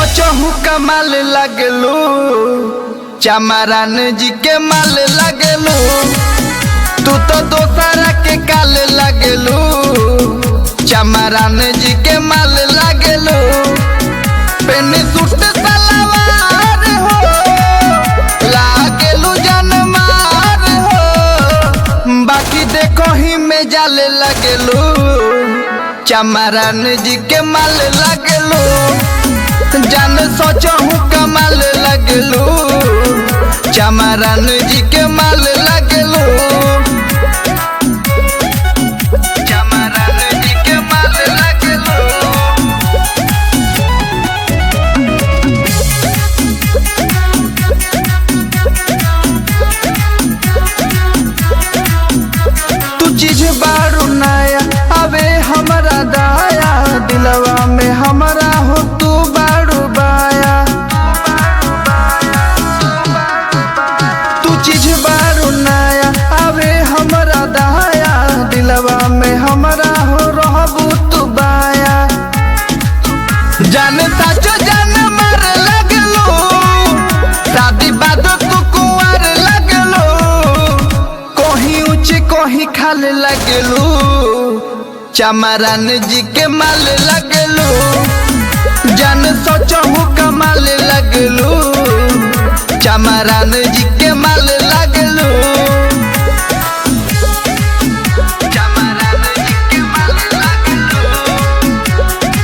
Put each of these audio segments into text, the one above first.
सोचहु कमाल लगलू चमरान जी के माल लगलू तू तो दोसरा के काल लगलू चमरान जी के माल लगलू पेन सूट सलवार हो लागलू जनमार हो बाकी देखो ही में जाले लगलू चमरान जी के माल लगलू जान सोचहु कमाल लगलू चमरान जी के माल लगलू चमरान जी के माल लगलू तू चीज बारू नया अबे हमरा दाया दिलवा में हमरा हो तू बारू बाया तू चीज बारू नया अबे हमरा दाया दिलवा में हमरा हो रहबू तू बाया जान साचो जान मार लगलो शादी बाद तू कुंवर लगलो कहीं ऊंच कहीं खाल लगलू चमरान जी के माल लगलू जान सोचहु कमाल लगलू चमरान जी के माल लगलू चमरान जी के माल लगलू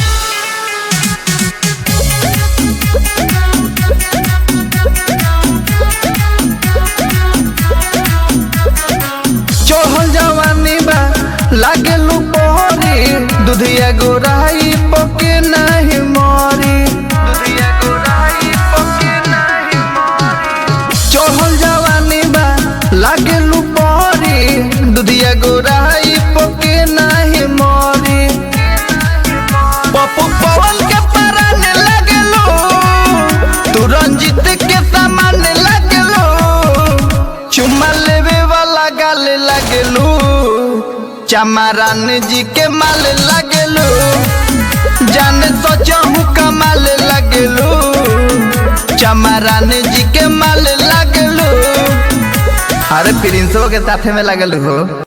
चढ़ल जवानी बा लागलू पोहरी दुधिया गोराई पके नाही मरी दुधिया गोराई पके नाही मरी चढ़ल जवानी बा लागलू पोहरी दुधिया गोराई पके नाही मरी पप्पू पवन के पराने लगलो तू रंजित के सामान लगलो चुम्मा लेवे वाला गाल लगलू चमरान जी के माल लगलू जान सोचहु कमाल लगलू चमरान जी के माल लगलू अरे प्रिंसो के साथे में लगलू हो